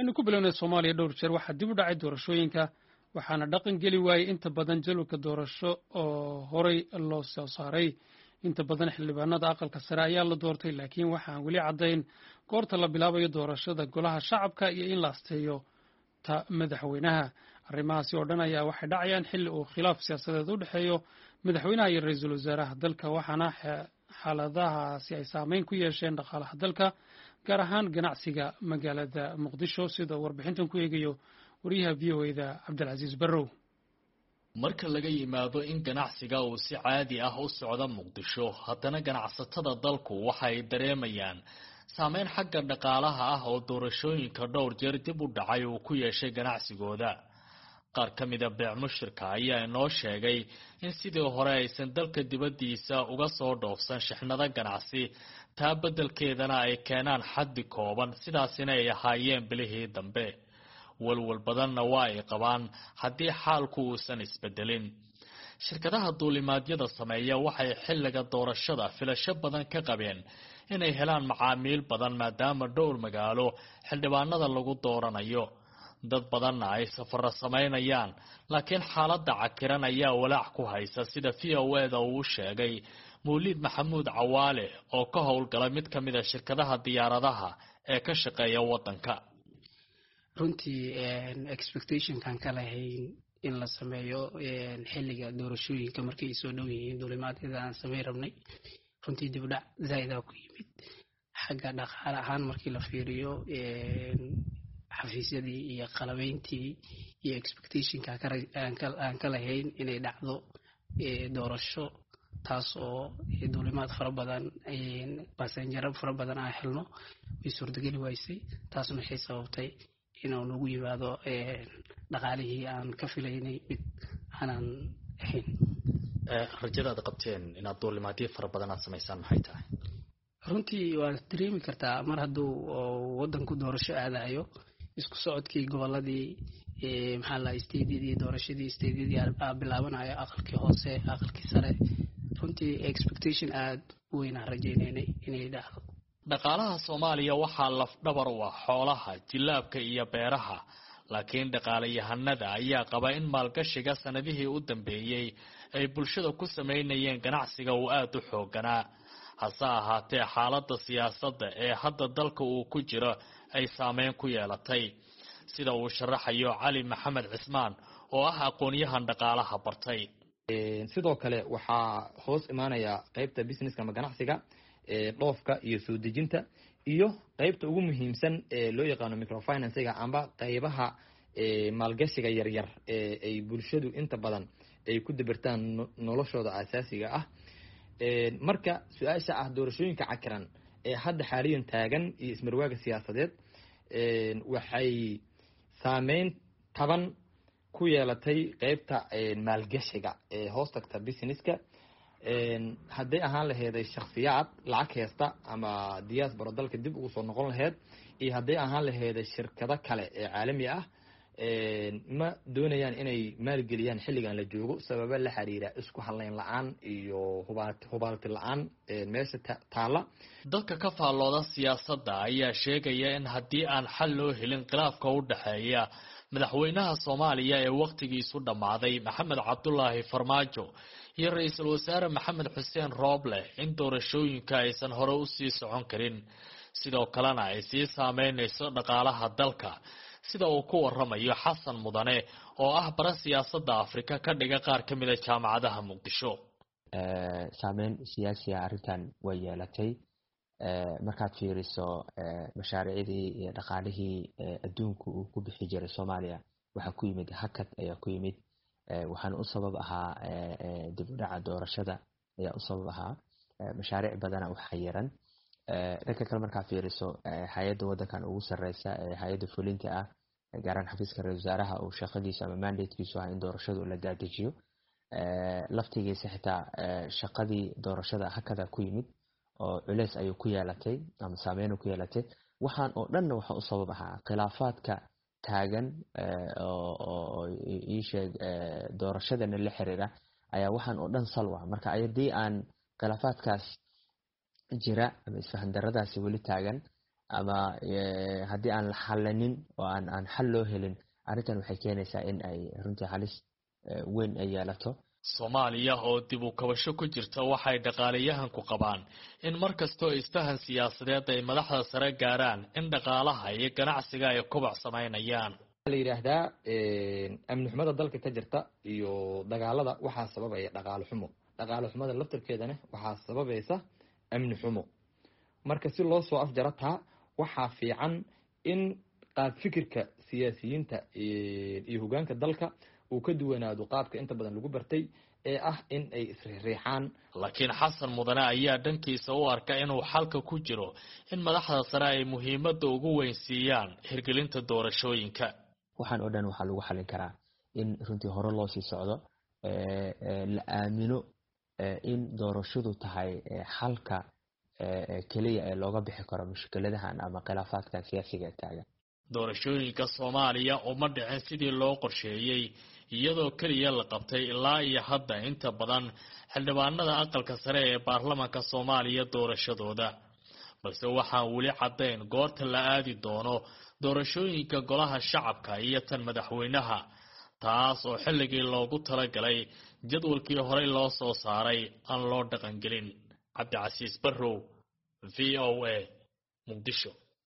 aynu ku bilownay soomaaliya dhowr jeer waxaa dib u dhacay doorashooyinka waxaana dhaqan geli waayey inta badan jalwalka doorasho oo horey loo soo saaray inta badan xildhibaanada aqalka sare ayaa la doortay laakiin waxaan weli caddayn goorta la bilaabayo doorashada golaha shacabka iyo in la asteeyo ta madaxweynaha arrimahaasi oo dhan ayaa waxay dhacayaan xilli uu khilaaf siyaasadeed u dhexeeyo madaxweynaha iyo ra-iisul wasaaraha dalka waxaana xaaladahaasi ay saameyn ku yeesheen dhaqaalaha dalka gaar ahaan ganacsiga magaalada muqdisho sida warbixintan ku eegayo wariyaha v o eda cabdilcasiis barrow marka laga yimaado in ganacsiga uu si caadi ah u socdo muqdisho haddana ganacsatada dalku waxa ay dareemayaan saameyn xagga dhaqaalaha ah oo doorashooyinka dhowr jeer dib u dhacay uu ku yeeshay ganacsigooda qaar ka mida beec mushirka ayaa inoo sheegay in sidii hore aysan dalka dibaddiisa uga soo dhoofsan shixnado ganacsi taa beddelkeedana ay keenaan xaddi kooban sidaasina ay ahaayeen bilihii dambe walwal badanna waa ay qabaan haddii xaalku uusan isbedelin shirkadaha duulimaadyada sameeya waxay xilliga doorashada filasho badan ka qabeen inay helaan macaamiil badan maadaama dhowr magaalo xildhibaanada lagu dooranayo dad badanna ay safaro samaynayaan laakiin xaaladda cakiran ayaa walaac ku haysa sida v o eda uu sheegay mawliid maxamuud cawaale oo ka howlgala mid ka mid a shirkadaha diyaaradaha ee ka shaqeeya waddanka runtii expectationkan ka lahayn in la sameeyo xilliga doorashooyinka markay ay soo dhow yihiin duulimaadyada aan sameyn rabnay runtii dibdhac zaa'idaa ku yimid xagga dhaqaale ahaan markii la fiiriyo xafiisyadii iyo qalabeyntii iyo expectationka aan ka lahayn inay dhacdo doorasho taas oo duulimaad fara badan basenjaro fara badan aan helno way suurtageli waysay taasna waxay sababtay inuu nagu yimaado dhaqaalihii aan ka filaynay mid aanan ahayn rajada aad qabteen inaad duulimaadyo fara badan aad samaysaan maxay tahay runtii waad dareemi kartaa mar hadduu waddanku doorasho aadayo isku socodkii goboladii maxaa la stadiyadii doorashadii stadiyadii bilaabanayo aqalkii hoose aqalkii sare runtii expectation aada u weynaan rajaynaynay inay dhacdo dhaqaalaha soomaaliya waxaa lafdhabar u ah xoolaha jilaabka iyo beeraha laakiin dhaqaalayahanada ayaa qaba in maalgashiga sanadihii u dambeeyey ay bulshada ku samaynayeen ganacsiga uu aada u xooganaa hase ahaatee xaaladda siyaasadda ee hadda dalka uu ku jiro ay saameyn ku yeelatay sida uu sharaxayo cali maxamed cismaan oo ah aqoon-yahan dhaqaalaha bartay sidoo kale waxaa hoos imaanaya qeybta businesska ama ganacsiga dhoofka iyo soo dejinta iyo qeybta ugu muhiimsan ee loo yaqaano microfinansiga amba qeybaha maalgashiga yaryar ee ay bulshadu inta badan ay ku dabirtaan noloshooda asaasiga ah marka su-aasha ah doorashooyinka cakiran ee hadda xaaliyan taagan iyo ismarwaaga siyaasadeed waxay saameyn taban ku yeelatay qeybta maalgashiga ee hoos tagta businesska hadday ahaan laheeday shaksiyaad lacag heesta ama diaspora dalka dib ugu soo noqon laheyd iyo hadday ahaan laheeday shirkado kale ee caalami ah ma doonayaan inay maalgeliyaan xilligan la joogo sababa la xiriira isku hadleyn la-aan iyo hubaalti la-aan meesha taalla dadka ka faallooda siyaasadda ayaa sheegaya in haddii aan xal loo helin khilaafka u dhexeeya madaxweynaha soomaaliya ee wakhtigiisu dhammaaday maxamed cabdulaahi farmaajo iyo ra-iisul wasaare maxamed xuseen rooble in doorashooyinka aysan hore usii socon karin sidoo kalena ay sii saameynayso dhaqaalaha dalka sida uu ku waramayo xasan mudane oo ah bara siyaasadda afrika ka dhiga qaar ka mida jaamacadaha muqdisho saameyn siyaasiya arrintan way yeelatay markaad fiiriso mashaariicdii iyo dhaqaalihii adduunku uu ku bixi jiray soomaaliya waxaa ku yimid hakad ayaa ku yimid waxaana u sabab ahaa dib u dhaca doorashada ayaa u sabab ahaa mashaariic badana u xayiran dhanka kale markaa fiiriso hay-adda waddankan ugu sareysa ee hay-adda fulinta ah gaaraan xafiiska ra-isul wasaaraha uu shaqadiisu ama mandatekiisu ah in doorashadu la daadejiyo laftigiisa xitaa shaqadii doorashada hakada ku yimid oo culeys ayuu ku yeelatay ama saameyn ku yeelatay waxaan oo dhanna waxaa u sabab ahaa khilaafaadka taagan oo iisheeg doorashadana la xiriira ayaa waxaan oo dhan salwa marka haddii aan khilaafaadkaas jira ama isfahan daradaasi weli taagan ama haddii aan la xalanin oo aan aan xal loo helin arrintan waxay keenaysaa in ay runtii halis weyn ay yeelato soomaaliya oo dib u kabasho ku jirta waxay dhaqaalayahanku qabaan in mar kastoo isfahan siyaasadeed ay madaxda sare gaaraan in dhaqaalaha iyo ganacsiga ay kobac samaynayaan la yidhaahdaa amni xumada dalka ka jirta iyo dagaalada waxaa sababaya dhaqaalo xumo dhaqaalo xumada laftarkeedana waxaa sababaysa amni xumo marka si loo soo afjaro taa waxaa fiican in qaab fikirka siyaasiyiinta iyo hogaanka dalka uu ka duwanaado qaabka inta badan lagu bartay ee ah in ay isriixriixaan laakiin xasan mudane ayaa dhankiisa u arka inuu xalka ku jiro in madaxda sare ay muhiimadda ugu weyn siiyaan hirgelinta doorashooyinka waxaan oo dhan waxaa lagu xalin karaa in runtii hore loo sii socdo la aamino in doorashadu tahay xalka keliya ee looga bixi karo mushkiladahan ama khilaafaadkan siyaasiga ee taagan doorashooyinka soomaaliya uma dhicin sidii loo qorsheeyey iyadoo keliya la qabtay ilaa iyo hadda inta badan xildhibaanada aqalka sare ee baarlamaanka soomaaliya doorashadooda balse waxaan weli caddayn goorta la aadi doono doorashooyinka golaha shacabka iyo tan madaxweynaha taas oo xilligii loogu talagalay jadwalkii horey loo soo saaray aan loo dhaqangelin cabdicasiis barrow v o a muqdisho